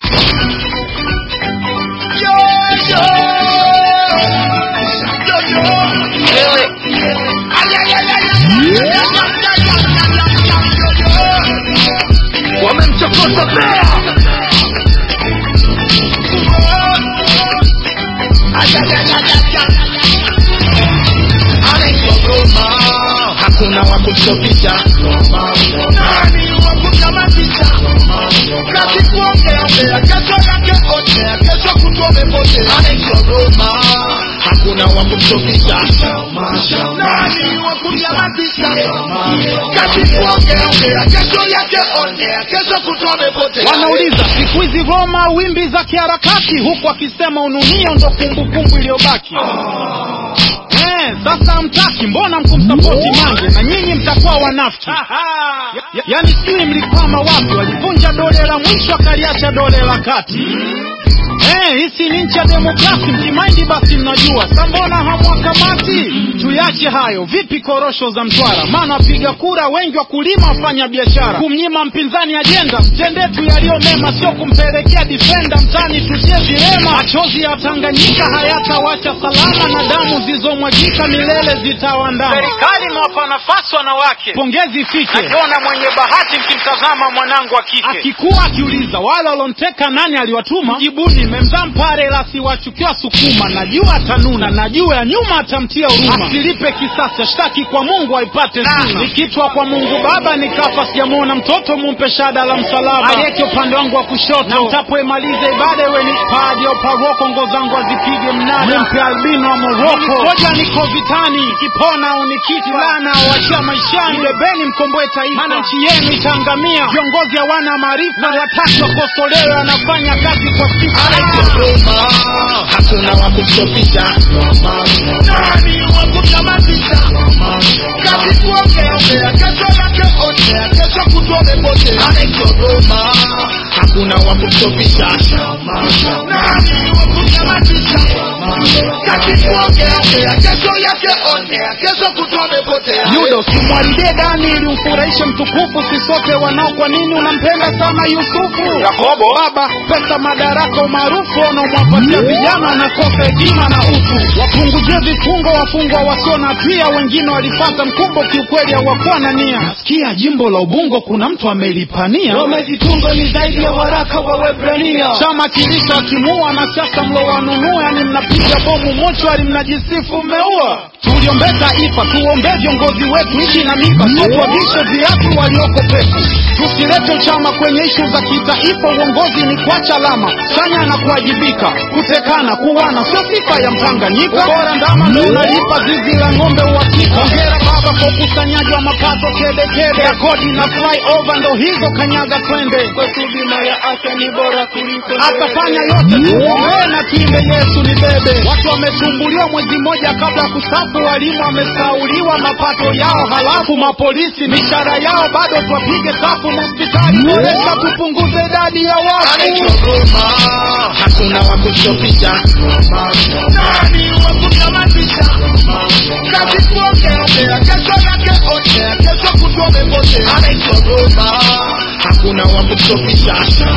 wamemchokoza bea anaitwa hakuna wa kumstopisha nani wa kumnyamazisha kazi kuongeaongea kesho yake otea kesho kutwa umepotea anaitwa Roma hakuna wa kumstopisha nani wa kumnyamazisha kazi kuongeaongea kesho yake otea kesho kutwa umepotea wanauliza siku hizi Roma wimbi za kiharakati, huku akisema ununio ndo kumbukumbu iliyobaki. Eh, sasa hamtaki, mbona mkumsapoti Mange na nyinyi mtakuwa wanafiki? Ya- Yaani sijui mlikwama wapi, walivunja dole la mwisho akaliacha dole la kati. Eh, hisi ni nchi ya demokrasi, mkimaindi basi mnajua. Sa mbona hamwakamati? Tuyache hayo. Vipi korosho za Mtwara? Maana wapiga kura wengi wakulima, wafanya biashara. Kumnyima mpinzani ajenda, mtendee tu yaliyo mema, sio kumpelekea difenda mtani tutie vilema. Machozi ya Tanganyika hayatawacha salama, na damu zilizomwagika milele zitawandama. Serikali imewapa nafasi wanawake, pongezi ifike. Akiona mwenye bahati mkimtazama mwanangu wa kike, akikuwa akiuliza wale walonteka nani aliwatuma, jibuni memzaa mpare la siwachukiwa Sukuma. Najua atanuna, najua ya nyuma atamtia huruma, asilipe kisasi, ashtaki kwa Mungu aipate suna. Nikitwa kwa Mungu Baba nikafa, sijamwona mtoto, mumpe shada la msalaba, alieke upande wangu wa kushoto, na mtapoimaliza ibada iwe ni paji au paroko, ngo zangu azipige mnada, mpe albino wa Moroko. Koja niko vitani, kipona au nikiti lana wachia maishani, bebeni mkomboe taifa, maana nchi yenu itaangamia. Viongozi hawana maarifa, wataki wakosolewe, wanafanya kazi kwa sifa. Roma hakuna wa kumstopisha nani wa kumnyamazisha kazi kuongeaongea kesho yake otea kesho kutwa umepotea anaitwa Roma hakuna wa kumstopisha nani wa kumnyamazisha kazi kuongeaongea kesho yake otea kesho kutwa umepotea Yudo, simwharibie Dani ili umfurahishe mtukufu, si sote wanao. Kwa nini unampenda sana Yusufu? Yakobo, baba, pesa, madaraka, umaarufu wanaomwapatia vijana wanakosa hekima na utu. Wapunguzie vifungo wafungwa wasio na hatia, wengine walipata mkumbo, kiukweli hawakuwa na nia. Nasikia jimbo la Ubungo kuna mtu amelipania Wamezitunga ni zaidi ya waraka wa Waebrania. chama kilisha kimua na siasa mlowanunua, yani mnapiga bomu mochwari, mnajisifu mmeua. Tuliombee taifa, tuombee viongozi wetu, nchi na miba, sio tuwavishe viatu walioko peku. Tusilete chama kwenye ishu za kitaifa, uongozi ni kuacha alama chanya na kuwajibika. Kutekana, kuwana sio sifa ya Mtanganyika, bora ndama ndo unalipa zizi la ng'ombe uhakika. Hongera baba kwa ukusanyaji wa mapato kedekede ya kodi na flyover, ndo hizo kanyaga twende Kwetu bima ya afya ni bora kuliko atafanya yote tuombee na tuimbe Yesu ni bebe. Watu wametumbuliwa mwezi mmoja kabla ya kustafu, walimu wamesauliwa mapato yao, halafu mapolisi mishahara yao bado twapige safu. Hospitali boresha, tupunguze idadi ya anaitwa watu. Roma hakuna wa kumstopisha nani wa kumnyamazisha kazi kuongeaongea kesho yake otea kesho kutwa umepotea anaitwa Roma hakuna wa kumstopisha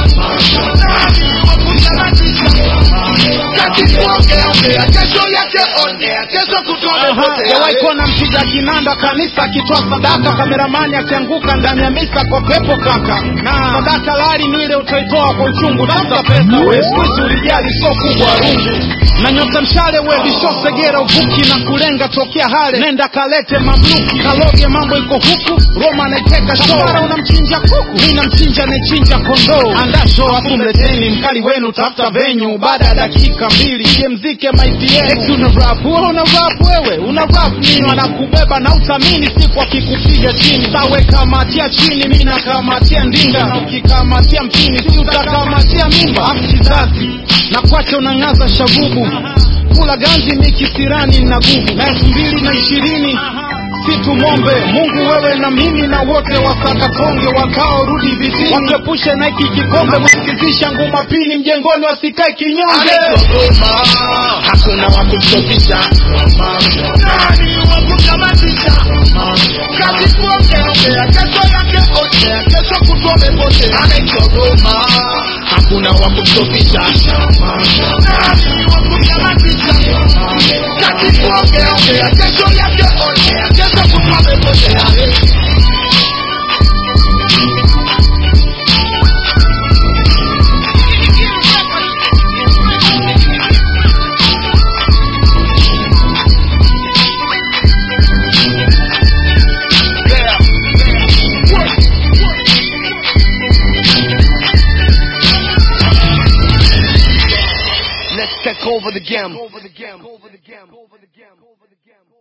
nani wa kumnyamazisha kazi kuongeaongea kesho yake otea kesho kutwa umepotea Jawahi kuona mpiga kinanda kanisa akitoa sadaka, kameramani akianguka ndani ya misa kwa pepo kaka. Na sadaka lari ni ile utaitoa kwa uchungu, tafuta pesa we, siku hizi ulijali sio kubwa rungu na nyota mshale we lishosegera uvuki na kulenga tokea hale, nenda kalete mamluki kaloge, mambo iko huku Roma anaiteka shora, unamchinja kuku, mi namchinja nechinja kondoo. Anda show afu mleteni mkali wenu, tafuta venyu, baada ya dakika mbili ije mzike maiti yenu. Eti una rap wewe, una rap wewe, una rap nini? Wanakubeba na utamini siku akikupiga chini, sawe kamatia chini, mi nakamatia ndinga, na ukikamatia mpini si utakamatia mimba. Afu kizazi na kwache unang'aza shagubu kula ganzi mikisirani na gugu na elfu mbili na ishirini si tumombe Mungu wewe na mimi na wote wasakatonge wakao rudi vitini wakepushe na hiki kikombe wasikizisha nguma pini mjengoni wasikae kinyonge anaitwa Roma hakuna wa kumstopisha nani wa kumnyamazisha kazi kuongeaongea kesho yake otea kesho kutwa umepotea anaitwa Roma hakuna wa kumstopisha nani wa kumnyamazisha kati kuongeongea kesho yake ongea kesho kutwa amepotea Let's take over the game.